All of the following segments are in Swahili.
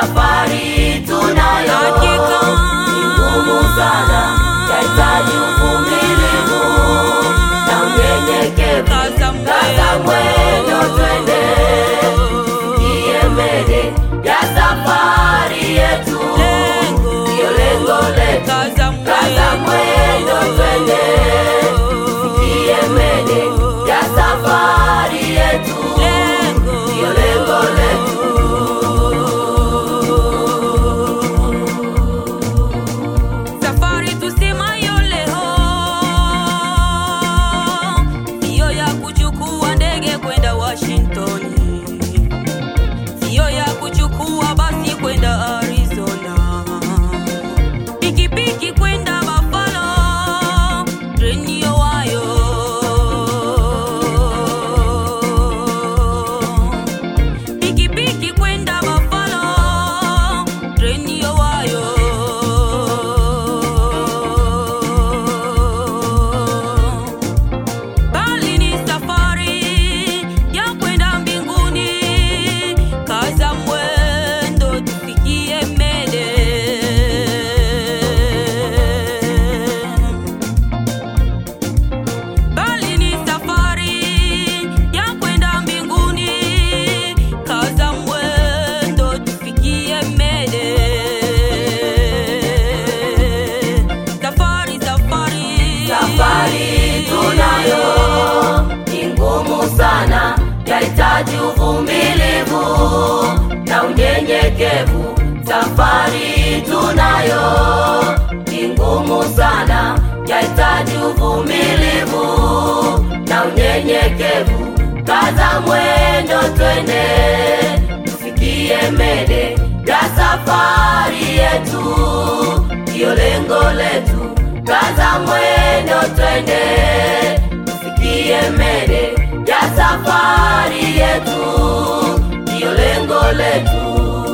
safari tunayo Hakika. ni ngumu sana, yahitaji uvumilivu na unyenyekevu. Kaza Kaza mwendo twende, tufikie mbele ya safari yetu, Lengo. ndiyo lengo letu. Kaza Kaza mwendo twende, tufikie mbele ya safari yetu, Lengo. ndiyo lengo letu. Safari tusemayo leo siyo ya kuchukua ndege kwenda Washington, siyo ya kuchukua basi kwenda Arizona, pikipiki kwenda Buffalo, treni Ohio, pikipiki kwenda Buffalo, treni Ohio. Bali ni safari ya kwenda mbinguni, kaza mwendo tufikie mbele. Bali ni safari ya kwenda mbinguni, kaza mwendo tufikie mbele. Safari, safari, Safari tunayo ni ngumu sana, yahitaji uvumilivu na unyenyekevu. Safari tunayo ni ngumu sana, yahitaji uvumilivu na unyenyekevu. Kaza mwendo twende, tufikie mbele ya safari yetu, ndiyo lengo letu. Kaza mwendo twende, tufikie mbele ya safari yetu, ndiyo lengo letu.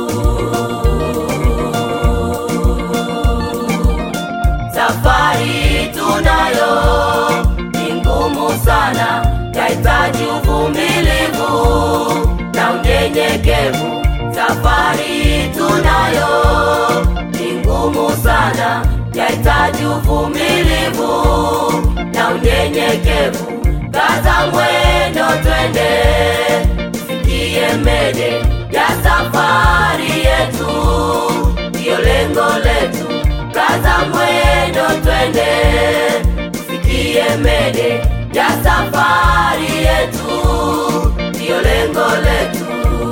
Safari tunayo ni ngumu sana, yahitaji uvumilivu na unyenyekevu. Safari tunayo ni ngumu sana, yahitaji uvumilivu na unyenyekevu. Kaza mwendo twende, tufikie mbele ya safari yetu, ndiyo lengo letu. Kaza mwendo twende, tufikie mbele ya safari yetu, ndiyo lengo letu.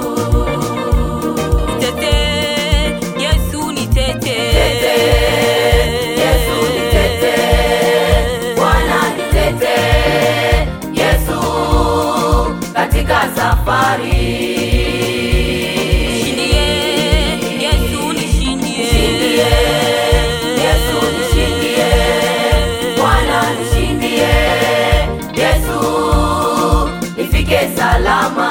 Nitete, Yesu nitete. Yesu nitete, Bwana nitete, Yesu katika safari. Nishindie, Yesu nishindie. Nishindie, Yesu nishindie, Bwana nishindie, Yesu nifike salama.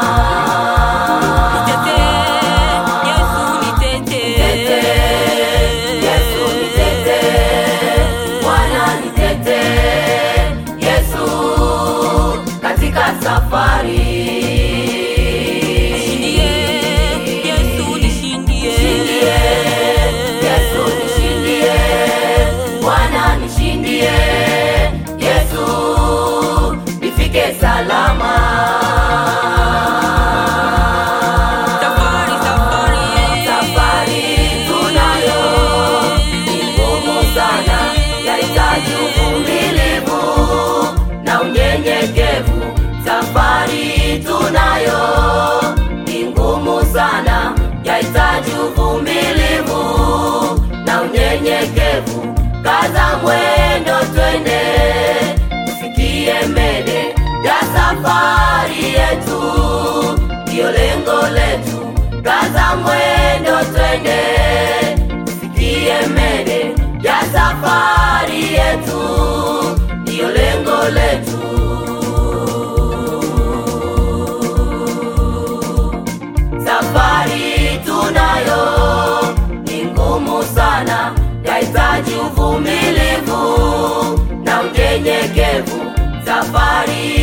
Nitete, Yesu nitete. Nitete, Yesu nitete, Bwana nitete, Yesu katika safari. Nishindie, Yesu nishindie. Nishindie, Yesu nishindie, Bwana nishindie, Yesu nifike salama. Safari, safari. Safari tunayo ni ngumu sana, yahitaji uvumilivu na unyenyekevu. Safari tunayo ni ngumu sana, yahitaji uvumilivu na unyenyekevu. Kaza mwendo twende, tufikie mbele ya safari yetu, ndiyo lengo letu. Kaza mwendo twende, tufikie mbele ya safari yetu, ndiyo lengo letu. Safari tunayo ni ngumu sana, yahitaji uvumilivu na unyenyekevu. Safari